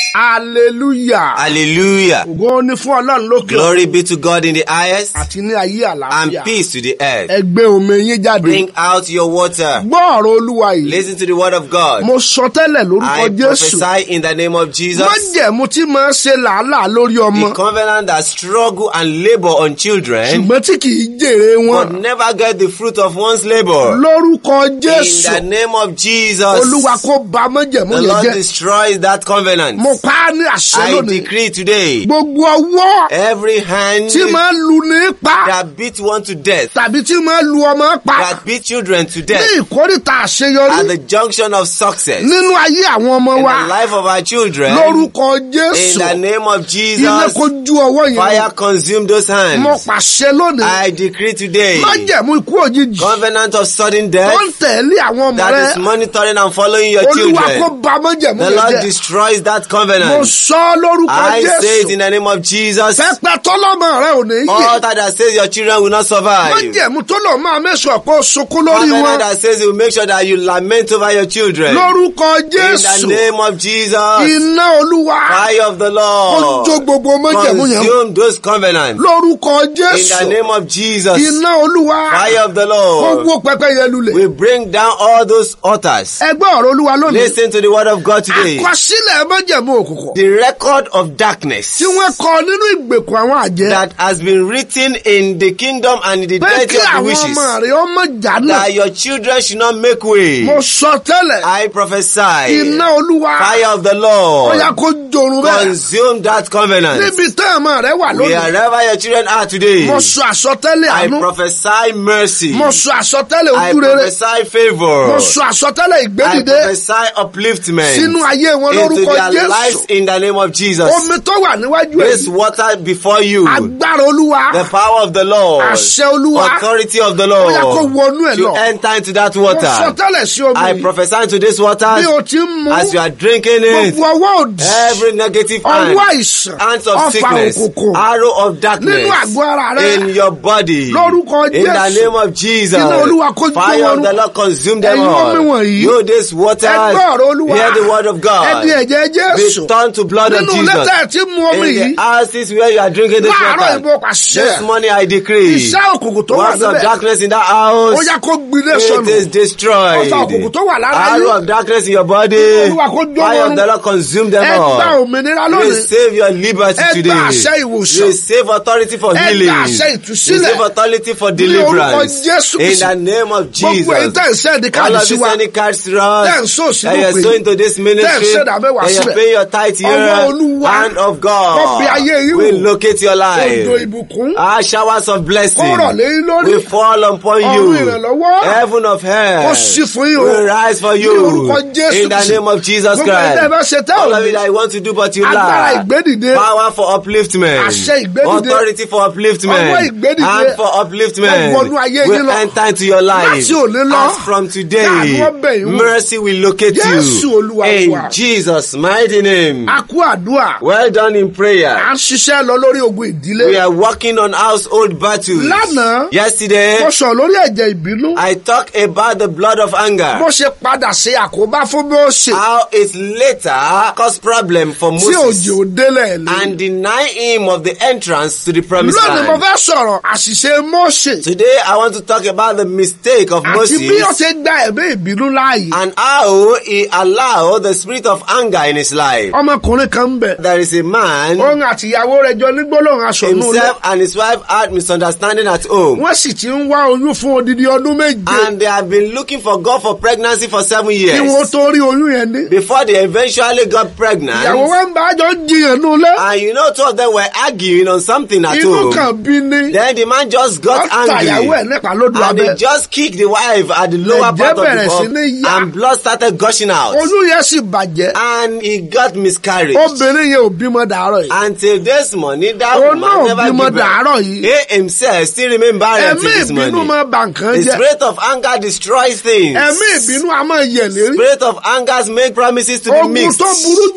hallelujah. Hallelujah. ògo ni fún ọlọ́run lókè Glory be to God in the highest àti ní ayé and àlàáfíà. peace to the earth. ẹ gbé omi yín jáde. Bring out your water. gbọ́ ọ̀rọ̀ olúwa yìí. Listen to the word of God. mo sọ tẹ́lẹ̀ lórúkọ I jésù. prophesy in the name of Jesus. májẹ̀mú tí máa ń ṣe làálàá lórí The ọmọ. covenant that struggle and labor on children ṣùgbọ́n tí kì í jèrè but wọn. never get the fruit of one's labor. lórúkọ In the jésù. name of Jesus, olúwa kó ba májẹ̀mú the yẹn Lord jẹ́. destroys that covenant. mo pa á ní àṣẹ I lónìí. decree today, gbogbo ọwọ́ every hand tí máa ń lu ní pa. that beat one to death, tàbí tí máa ń lu ọmọ pa. that beat children to ní death, ìkórìtà àṣeyọrí. at the junction of success in nínú ayé àwọn ọmọ the wa. life of our children, lórúkọ in jésù. the name of ilé Jesus, kó ju ọwọ́ yẹn. fire consume those mo hands. pàṣẹ lónìí. I decree today, májẹ̀mú ikú òjijì. covenant of sudden tó death ń tẹ̀lé àwọn ọmọ that rẹ. is monitoring and following your olúwa kó children. ba májẹ̀mú The yẹn Lord jẹ́. destroys that mo covenant. sọ lórúkọ I say it in jésù. the name of Jesus. pẹpẹ tọ́lọ́mọ rẹ ò ní yè. Altar that says your children will not survive. májẹ̀mú tó lọ máa mẹ́sàn pé ó sunkún lórí Covenant wọn. that says it will make sure that you lament over your children. lórúkọ In the jésù. name of Jesus, iná olúwa. fire of the ó Lord, jó gbogbo májẹ̀mú yẹn. consume those covenants. lórúkọ In the jésù. name of Jesus, iná olúwa. fire of the ó Lord, wó pẹpẹ yẹn lulẹ̀. we bring down all those altars. ẹgbẹ́ ọ̀rọ̀ olúwa lónìí. Listen to the word of God today. àkọsílẹ̀ májẹ̀mú òkùnkùn. The record of darkness tí wọ́n kọ nínú ìgbèkùn àwọn àjẹ́. that has been written in the kingdom and in the pé deity kí of the àwọn wishes ọmọ rẹ̀ ọmọ jàdùn. that your children should not make way. mo sọ tẹ́lẹ̀. I prophesy iná olúwa. fire of the ó Lord yá kó jorun bẹ́ẹ̀. consume that covenant. níbi tẹ́ ọmọ rẹ̀ wà lónìí. Wherever your children are today, mo sọ àsọtẹ́lẹ̀ I àánú. prophesy mercy. mo sọ àsọtẹ́lẹ̀ I ojú rere. prophesy favor. mo sọ àsọtẹ́lẹ̀ I ìgbédìde. prophesy upliftment sínú ayé wọn into lórúkọ their lives jésù. in the name of Jesus. omi tó wà níwájú This ẹ̀. water before you, agbára olúwa. the power of the Lord, àṣẹ olúwa. authority of the ó yá kó Lord, wọnú ẹ̀ to lọ. enter into that mo sọ water. tẹ́lẹ̀ sí omi I yìí. prophesy into this water bí o ti ń mu. as you are drinking it. gbogbo ọwọ́ òdì. Every negative hand, ọwọ́ àìsàn. hands of ọfà sickness, òkùnkùn. arrow of darkness nínú àgọ́ ara rẹ. in your body. Lórúkọ In the Jésù. name of Jesus. Iná Olúwa kó jó Fire wọn of the Lord consume them Ẹ̀yin omi all. wọ̀nyí. You this water. ẹ gbọ́ ọ̀rọ̀ olúwa. Hear the word of ẹ God. di ẹ̀jẹ̀ jésù. Be turned to blood of nínú Jesus. lẹ́tà ẹ̀ tí mu omi In yìí. the houses where you are drinking this láàárọ̀ ìbò water. pàṣẹ. This morning I decree. iṣẹ́ òkùnkùn tó wà Works of níbẹ̀. darkness in that ó house. yá kó gbiná It sọnù. is destroyed. Ọ̀tá òkùnkùn tó wà lára Arrow yín. of darkness in your body. Olúwa kó jó Fire wọn of the Lord consume them ẹ gba all. òmìnira lónìí. Receive your liberty Ẹ gba today. àṣẹ ìwòsàn. Receive authority for Ẹ gba healing. àṣẹ ìtúsílẹ̀. Receive authority for Ní orúkọ deliverance. Jésù In Kristi. the name of gbogbo èyí Jesus. tẹ́ ẹ̀ sẹ́ẹ̀dì All káàdì of sí you wa. sending cards to Tẹ́ ẹ̀ ń us. sọ sínú And you're òpin. sowing to this Tẹ́ ẹ̀ ministry. ń ṣẹ̀dá mẹ́wàá And you're sílẹ̀. paying your tithe Ọwọ́ here. Olúwa. Hand of Kó bí ayé yín God wò. will locate your Odò life. ìbùkún. Ah, showers of blessing Kó rọ̀ lé yín lórí. will fall upon Ọ̀run you. ìrànlọ́wọ́. Heaven of Kó sí hell fún yín o. will rise for Ní you. orúkọ Jésù In the Kristi. name of Jesus Gbogbo ẹ̀yin tẹ́ ẹ bá Christ. ṣe tẹ́ ò All of ní. it that you want to do but you Agbára lack. ìgbédìde. Power for upliftment. Àṣẹ ìgbédìde. Authority for Ọwọ́ upliftment. ìgbédìde. Hand for upliftment. Wọ́n wọnú ayé yín Will lọ. enter into your life. Láti òní lọ. As from today, Láàánú ọbẹ̀ yín wò. mercy will locate Jésù you. Olúwa In wa. Jesus' mighty name. A kú àdúrà. Well done in À prayer. ń ṣiṣẹ́ lọ lórí ogun ìdílé. We are working on household battles. Lánàá. Yesterday, Mo sọ lórí ẹ̀jẹ̀ ìbínú. I talked about the blood of Bó anger. ṣe padà ṣe àkóbá fún bí ó ṣe. How it later caused problem for Tí òjò Moses délẹ̀ lé. and deny him of the entrance to the promised Lónìí mo land. fẹ́ sọ̀rọ̀ àṣìṣe Mósè. Today, I want to talk about the mistake of Àti bí ó Moses ṣe gba ẹ̀mí ìbínú láàyè. and how he allowed the spirit of anger in his life. Ọmọkùnrin kan ń bẹ̀. There is a man, Òun àtìyàwó rẹ̀ jọ ní gbólóhùn aṣọ inú ilé. himself and his wife had misunderstanding at home. Wọ́n sì ti ń wá oyún fún odidi ọdún méje. And they have been looking for God for pregnancy for seven Kí wọ́n years. tó rí oyún yẹn ní. Before they eventually got pregnant, Ìyàwó wa ń bá àjọ jiyàn nú ilé. and you know two of them were arguing on something at Inú home. kan bí ní. Then the man just got Wọ́n ta ìyàwó ẹ̀ angry. nípa lódò And he abẹ́. just kicked the wife at the lower Ẹ̀jẹ̀ part of bẹ̀rẹ̀ sí ní the yá. body and blood started gushing out. Oyún yẹn sì bàjẹ́. And he got miscarriage. Obìnrin yẹn ò bímọ dàárọ̀ yìí. Until this morning, that Òun woman náà never bímọ gave birth. dàárọ̀ yìí. He himself still remain barren Ẹ̀mí till this ìbínú morning. máa bà nǹkan The jẹ́. spirit of anger destroys things. Ẹ̀mí ìbínú a máa yẹ̀ lérí. Spirit of anger make promises to be Ogun mixed. tó burú jù nínú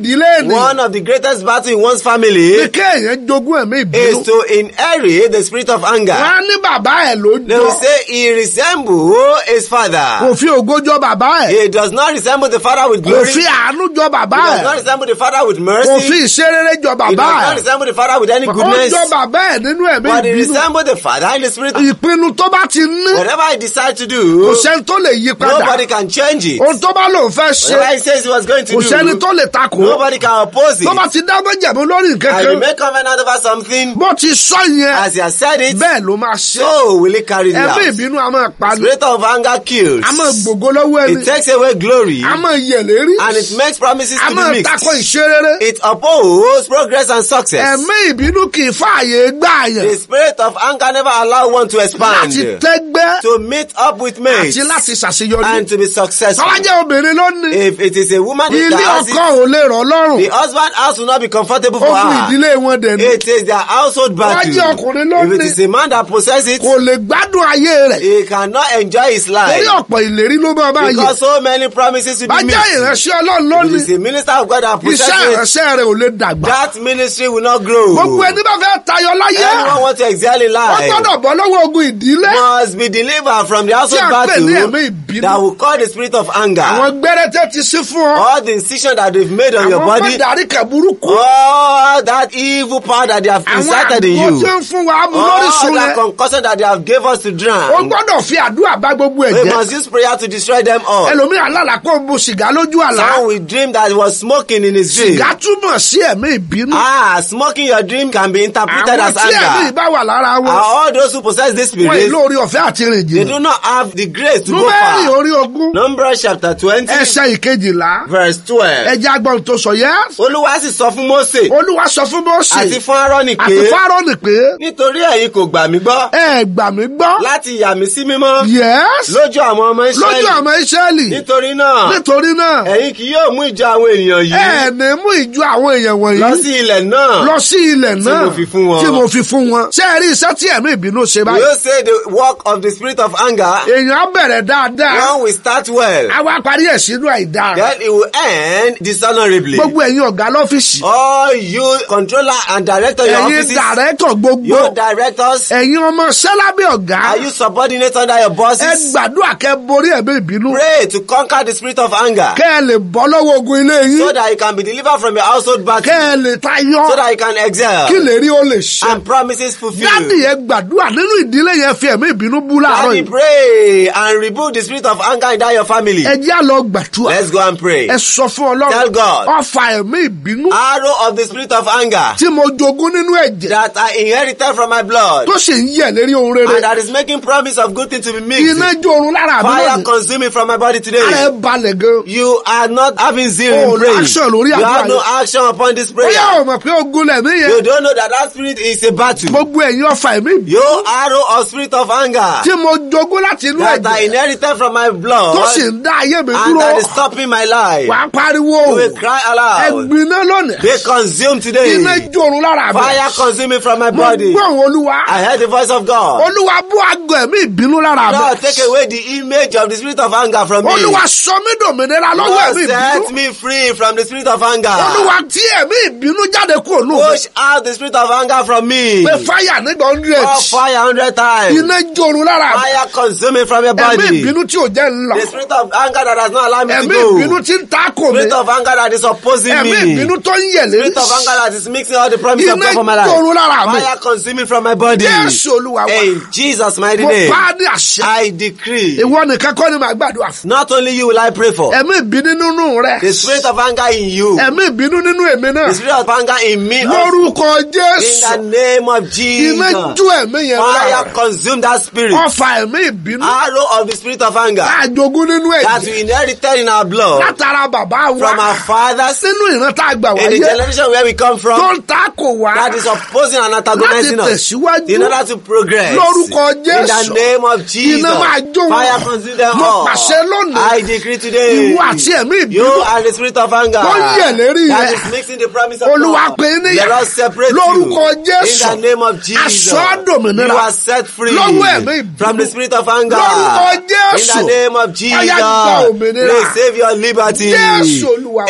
ìdílé ènìyàn One of the greatest battles in one's family ní kéèyàn jogún ẹ̀mí ìbínú. is to inherit the spirit of anger. wọ́n á ní bàbá ẹ̀ ló They jọ will say he resembles his father. kò fi ògo jọ bàbá ẹ̀ He does not resemble the father with kò glory. fi He àánú jọ bàbá does not ẹ̀ resemble the father with kò mercy. fi ìṣerere jọ He bàbá does not ẹ̀ resemble the father with any ó goodness. jọ bàbá ẹ̀ nínú ẹ̀mí But he ìbínú resembles the father in the spirit. ìpinnu tó bá ti ní Whatever he decides to kò do, sẹ́ni tó lè yí padà nobody can change it. ohun tó bá lòun fẹ́ ṣe Whatever he says he was going to kò sẹ́ni do, tó lè takò nobody can oppose it. tó bá ti dá méjèèmú lórí And nǹkankan he may covenant over something, bó ti sọ yẹn as he has said it, bẹ́ẹ̀ ló máa ṣe so will he carry it ẹ̀mí out. ìbínú a máa pa ni Spirit of anger kills. a máa gbògo lọ́wọ́ ẹni It takes away glory a máa yẹ̀lérí and it makes promises a to máa be takò mixed. ìṣerere It opposes progress and success. ẹ̀mí ìbínú kì í fààyè gbà yẹn The spirit of anger never allow one to expand, láti tẹ́gbẹ́ to meet up with mates, àti láti ṣàṣeyọrí and to be successful. tọ́lá jẹ́ obìnrin lónìí If it is a woman that ilé has ọkọ it, ò lè rọ̀ lọ́rùn the husband house will not be comfortable for ogun her. ìdílé wọn dẹ̀ ní It is their household battle. jẹ́ ọkùnrin If it lónìí. is a man that possesses it, kò lè gbádùn ayé rẹ̀ he cannot enjoy his torí life ọ̀pọ̀ ìlérí ló máa bá yẹ because so many promises will bá be jẹ́ missed. ìránṣẹ́ ọlọ́run If lónìí it is a minister of God that iṣẹ́ possesses it, ìránṣẹ́ rẹ̀ ò lè dàgbà that ministry will not grow. gbogbo ẹni bá fẹ́ tayọ láyé Anyone want to excel in wọ́n life gbọ́dọ̀ bọ́ lọ́wọ́ ogun ìdílé must be delivered from the household Tí a pè ní battle ẹ̀mí ìbínú. that will call the spirit of anger. àwọn gbẹ́rẹ́tẹ́ ti sí fún ọ All the incision that they've made on your àwọn body, mọ̀dárí kẹ̀ burúkú all that evil power that they have àwọn incited in àgbo tí you, ń fún wa mú all lórísun that yẹn concussion that they have gave us to ó drown, gbọ́dọ̀ fi àdúrà bá gbogbo we ẹ̀jẹ̀ must use prayer to destroy them all. ẹlòmíràn lálàá kó mu sìgá lójú àlá Someone will dream that he was smoking in his dream. sìgá túmọ̀ sí ẹ̀mí ìbínú Ah, smoking your dream can be interpreted àwọn as tí ẹ̀mí anger. ìbá wà lára And wọn all those who possess this wọn spirit, ìlú orí ọ̀fẹ́ àti rìn they jìnnà do not have the grace to go númẹ́rì far. orí ogún Numbers chapter twenty, ẹsẹ̀ ìkejìlá verse twelve. ẹjẹ́ agbọ́n tó sọ yẹ́ Olúwa sì sọ fún Mósè olúwa sọ fún Mósè àti fún Áárónì àti pé Fáráónì pé nítorí ẹ̀yin kò gbà mí gbọ́ ẹ gbà mí gbọ́ láti yà mí sí mímọ́ yẹ́s lójú àwọn ọmọ lójú Ísírẹ́lì. àmọ́ Ísírẹ́lì Nítorí náà, nítorí náà ẹ̀yin kì yóò mú ìjọ àwọn ènìyàn yìí ẹ ní mú ìjọ àwọn èèyàn lọ wọ̀nyí sí ilẹ̀ náà. lọ sí ilẹ̀ náà mo fi fún wọn. tí mo fi fún wọn ṣé ẹ rí iṣẹ́ tí ẹ̀mí ìbínú ṣe We báyìí will say the work of the spirit of anger. èèyàn á bẹ̀rẹ̀ dáadáa One will start well, á wá parí ẹ̀ sínú àìdáa then it will end dishonorably. gbogbo ẹ̀yin ọ̀gá lọ́fíìsì All you controller and director your ẹ̀yin offices, dàrẹ́tọ̀ gbogbo you directors, ẹ̀yin ọmọ sẹ́lábì ọ̀gá are you subordinate under your ẹ bosses? gbàdúrà kẹ́ borí ẹ̀mí ìbínú Pray to conquer the spirit of anger kẹ́ ẹ lè bọ́ lọ́wọ́ ogun ilé so yín that you can be delivered from your household battle, kẹ́ ẹ lè tayọ so that you can excel kí lè rí ó lè ṣe. and promises dádì fulfilled. yẹn gbàdúrà nínú ìdílé yẹn fi ẹ̀mí ìbínú bú láàárọ̀ Daddy, yìí. pray and rebuke the spirit of anger in that your family. ẹ jẹ́ àlọ́ gbàdúrà Let's go and pray. ẹ sọ fún Tell ọlọ́run God. ọfà ẹ̀mí ìbínú Arrow of the spirit of anger tí mo jogún nínú ẹ̀jẹ̀ that I inherited from my blood tó sì ń yẹ̀ lérí ohun rere and that is making promise of good thing to be mixed. iná jó orun lára mi Fire lónìí consuming from my body ara ẹ today. balẹ̀ gan. You are not having zeal Oh, in praying. action lórí You àdúrà have no yẹn. action upon this bóyá prayer. o mọ̀ pé ogun lẹ̀mí You yẹn don't know that that spirit is a battle. gbogbo ẹ̀yin ọfà ẹ̀mí ìbínú You arrow of spirit of anger tí mo jogún láti inú that I ẹ̀jẹ̀ inherited from my tó blood sì ń dá ayé mi and dúró that is stopping my life. wà á pariwo You will cry aloud. ẹ̀gbin náà lónìí Be consumed today. iná jó orun lára mi Fire consuming from my mo body. gbọ́ òun olúwa I heard the voice of God. olúwa bú àgọ́ ẹ̀mí ìbínú lára mi Lord, take away the image of the spirit of anger from me. olúwa sọ mí dòmìnira lọ́wọ́ Lord, ẹ̀mí set ìbínú me free from the spirit of anger. olúwa tí ẹ̀mí ìbínú jáde kúrò nù Push out the spirit of anger from me. pé fáyà nígbà hundred Pour fire a hundred times. iná jó orun lára mi Fire consuming from your ẹ̀mí body. ìbínú tí ò jẹ́ ńlọ The spirit of anger that does not allow me to ẹ̀mí go. ìbínú tí ń takò mi Spirit of anger that is opposing ẹ̀mí me. ìbínú tó ń yẹ̀ lérí Spirit of anger that is mixing all the promise of iná God for my jó orun life. lára mi Fire consuming from my body. Jésù olúwa wa In Jesus' mighty mo name. bá a ní àṣẹ I decree. ìwọ nìkan kọ́ ni màá gbàdúrà fún Not only you will I pray for. ẹ̀mí ìbínú nínú rẹ The spirit of anger in you. ẹ̀mí ìbínú nínú èmi náà The spirit of anger in me. also. lórúkọ In Jésù the name of iná Jesus. jó ẹ̀mí yẹn lára Fire consume that spirit. ọfà ẹ̀mí ìbínú Arrow of the spirit of anger àjogún nínú that ẹ̀jẹ̀ we inherited in our blood látara bàbá wa from our fathers sínú ìran tá a gbà in the wáyé generation where we come tó from ń takò wá that is opposing and antagonizing láti us tẹ̀síwájú in order to progress. lórúkọ In the Jésù name of Jesus. iná máa jó wọn Fire consume them mo all. pàṣẹ lónìí I decree today. ìwọ àti ẹ̀mí You ìbínú are the spirit of anger Tó ń yẹ̀ lérí that rẹ̀. is mixing the promise of Olúwa God. pè é níyà. Let us separate Lórúkọ you. Jésù. In the name of Jesus. Aṣọ àdòmìnira. You are set free Lọ́wọ́ ẹ̀mí ìbínú. from the spirit of anger. Lórúkọ Jésù. In the name of Ọya gba Jesus. òmìnira. Receive your liberty. Jésù Olúwa wa. In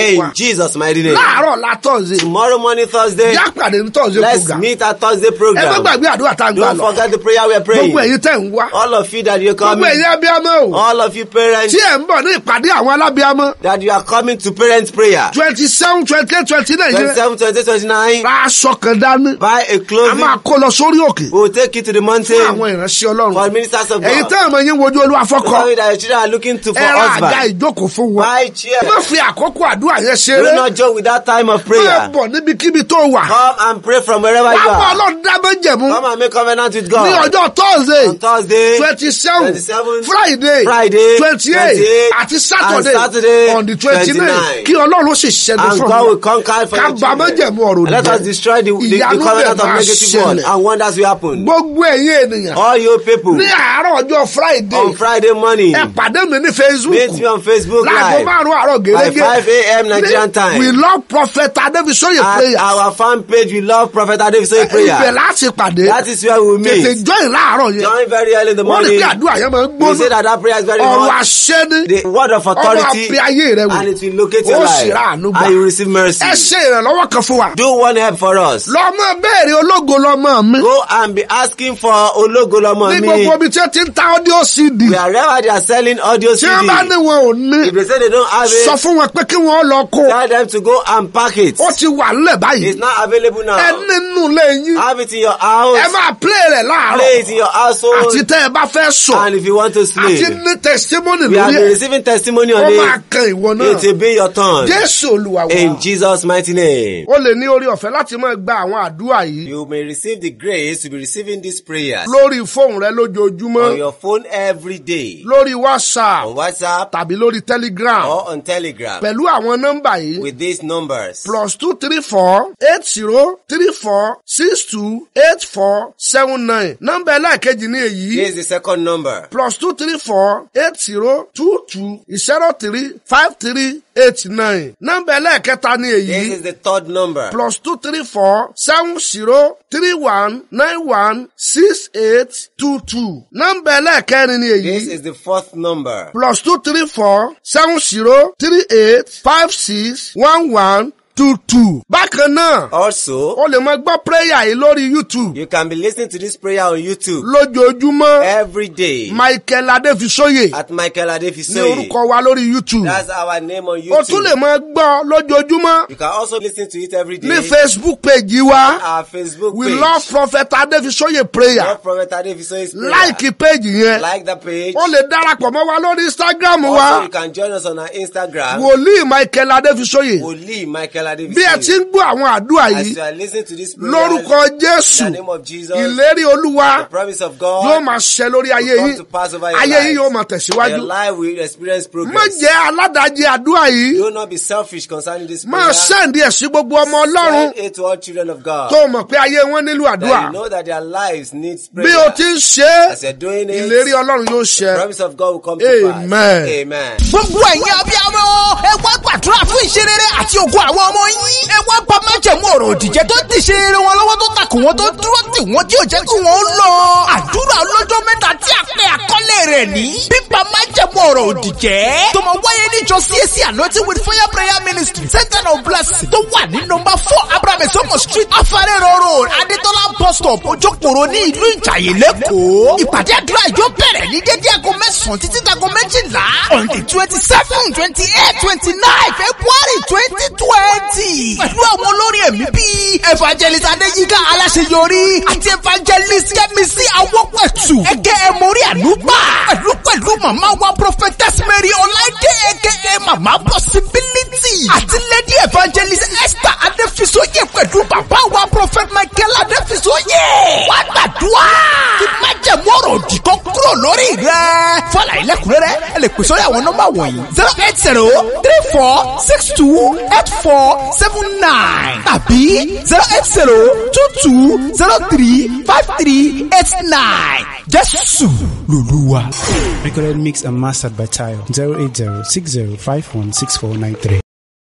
Jesus' mighty name. láàárọ̀ la tọ̀sí Tomorrow morning, Thursday, yá pàdé ní tọ̀sí let's program meet at Thursday ẹ má program. gbàgbé àdúrà tá a gbà Don't lọ forget the prayer we are gbogbo praying. ẹ̀yin tẹ̀ ń wá All of you that you're gbogbo coming, ẹ̀yin abiyamọ o all of you parents tí ẹ̀ ń bọ̀ ní ìpàdé àwọn alábíamọ that you are coming to parents prayer. twenty seven twenty eight twenty nine yẹn 27, 28, 29, ra aṣọ kan dání buy a a clothing. máa kó lọ sórí òkè We will take you to the fún mountain àwọn ìránṣẹ́ ọlọ́run for ministers of ẹ̀yin God. tẹ́ ẹ̀ mọ̀ yín wojú olúwa fọ́kọ Tell me that your children are looking to for ẹ ra àga husband. ìjókòó fún wọn Buy chair. má fi àkókò àdúrà yẹn Do ṣeré not joke with that time of máa prayer. bọ̀ níbikíbi tó wà Come and pray from wherever you wàá bọ̀ are. ọlọ́run dábẹ́jẹ̀mú Come and make covenant with ní God. ọjọ́ thursday On Thursday, twenty seven 27, friday Friday, twenty eight 28, àti saturday and Saturday, on the twenty nine 29. kí ọlọ́run sì ṣẹ́gun and fún God will mi conquer for ká your bà májẹ̀mú ọ̀rọ̀ children. Let us destroy the, the, the Ìyanu covenant dẹ̀ of máa negative word ṣẹlẹ̀. and wonders will happen. gbogbo ẹ̀yin ènìyàn All you people ní àárọ̀ ọjọ́ friday on Friday morning, ẹ pàdé mi ní facebook meet me on Facebook láago Live márùn àárọ̀ by gẹ́gẹ́ 5 a.m. Nigerian time. we love prophet adebisoye At prayer our fan page, we love Prophet Adefisoye ibẹ̀ prayer. láti pàdé That is where we will tètè meet. join láàárọ̀ yẹn Join very early in the wọ́n ní morning. pé àdúrà yẹn máa ń We say gbóná that that prayer is very ọ̀rọ̀ hot. àṣẹ ni The word of ọmọ authority àpè ayé rẹ wò and it will locate your ó sì life rà àánú gbà and you receive mercy. ẹ ṣe ìrànlọ́wọ́ kan fún wa Do one help for us. lọ́mọ béèrè ológo lọ́mọ mi Go and be asking for Ologolomo ní me. gbogbo ibi tí ó ti ń ta audio cd Wherever they are selling audio tí wọ́n bá ní CD, wọn ò ní if they say they don't have sọ it, fún wọn pé kí wọ́n lọ kó tell them to go and pack it. ó ti wà nílẹ̀ báyìí It's not available ẹ now. nínú lẹ́yìn Have it in your ẹ house. máa play rẹ̀ láàárọ̀ Play it in your household. àti tẹ́ ẹ bá fẹ́ sọ And if you want to àti sleep, ní testimony we have lórí been ẹ̀ receiving testimony ó on máa it. kan ìwọ náà It will be your turn. jésù olúwa wa In Jesus' mighty name. ó lè ní orí ọ̀fẹ́ láti máa gba àwọn àdúrà yìí You may receive the grace to be receiving these prayers lórí fóònù rẹ lójoojúmọ́ on your phone every day, lórí whatsapp on WhatsApp tàbí lórí telegram or on Telegram pẹ̀lú àwọn nọ́mbà yìí with these numbers. plus two three four eight zero three four six two eight four seven nine nọ́mbà ẹlẹ́ẹ̀kejì ní èyí Here's the second number. plus two three four eight zero two two zero three five three eight nine nọ́mbà ẹlẹ́ẹ̀kẹta ní This èyí is the third number. plus two three four seven zero three one nine one six eight two two nọ́mbà ẹlẹ́ẹ̀kẹrin ní This èyí is the fourth number. plus two three four seven zero three eight five six one one two two. bákan náà Also, o lè máa gbọ́ prayer yìí lórí youtube you can be listening to this prayer on YouTube lójoojúmọ́ every day michael adéfisóyè at Michael ní Adefisoye. orúkọ wa lórí youtube That's our name on o tún lè YouTube. máa gbọ́ lójoojúmọ́ You can also listen to it every day ní facebook page wa our Facebook we page. love prophet adéfisóyè prayer Love Prophet Adefisoye's prayer. láìkí page yẹn Like the page. o lè darapọ̀ mọ́ wa lórí instagram Also, wa you can join us on our Instagram. wòlíì michael adéfisóyè Wòlíì Michael bí ẹ ti Adefisoye. ń gbọ́ àwọn àdúrà As yìí you are listening to this prayer, lórúkọ in jésù the name of Jesus, ìlérí olúwa the promise of yóò God máa ṣẹ lórí ayé will come yín to pass over your ayé life. yín yóò máa And tẹ̀síwájú your life will experience má progress. jẹ́ aládàájẹ́ àdúrà yìí Do not be selfish concerning this máa prayer. sẹ́ǹdì ẹ̀ sí gbogbo ọmọ ọlọ́run Send it to all children of God. tó mọ̀ pé ayé wọn nílò àdúrà That you know that their lives need prayer. bí o ti ń ṣe é As you're doing it, ìlérí ọlọ́run yóò the ṣẹ promise of God will come to Amen. pass. Amen. gbogbo ẹ̀yin abiyamọ ẹ wá gbàdúrà fún ìṣerere àti ògo àwọn ọmọ yín ẹ wá bá májẹ̀mú ọ̀rọ̀ òdìjẹ́ tó ti ṣe eré wọn lọ́wọ́ tó takò wọn tó dúró tì wọ́n tí ò jẹ́ kí wọ́n lọ. àdúrà ọlọ́jọ́ mẹ́ta tí a pè àkọlé rẹ̀ ní bíbá májẹ̀mú ọ̀rọ̀ òdìjẹ́ tó máa wáyé níjọ CAC anointing with fire prayer ministry center of blessing tó wà ní nọmba four abraham esomo street afarero road adetola bus stop ojokoro ní ìlú ìjàyè lẹ́kọ̀ọ́ ìpàdé àdúrà yóò bẹ̀rẹ̀ ní dédé aago mẹ́sàn-án títí dago méjìlá on the twenty seven twenty eight twenty nine february twenty twenty pẹ̀lú àwọn olórin ẹ̀mí bíi evangelist adéyíká aláṣeyọrí àti evangelist kẹ́mísì awọ́pẹ̀tù ẹgẹ́ ẹ̀mọ́rí ànúgbà pẹ̀lú pẹ̀lú màmá wa prophetess mary ọláìdé ẹgẹ́ màmá possibility àti lady evangelist esther adéfisóyè pẹ̀lú bàbá wa prophet michael adéfisóyè wá gbàdúrà kí májẹ̀mú ọ̀rọ̀ òdì kan kúrò lórí rẹ̀ fọlá ilẹ̀kùnrẹ́rẹ́ ẹ lè pè sórí àwọn nọ́mbà wọ̀nyí zero eight zero three four six two eight four seven nine tàbí zero eight zero two two zero three five three eight nine jésù lòlúwa. Recorded mix and mastered by Tayo 080 6051 6493.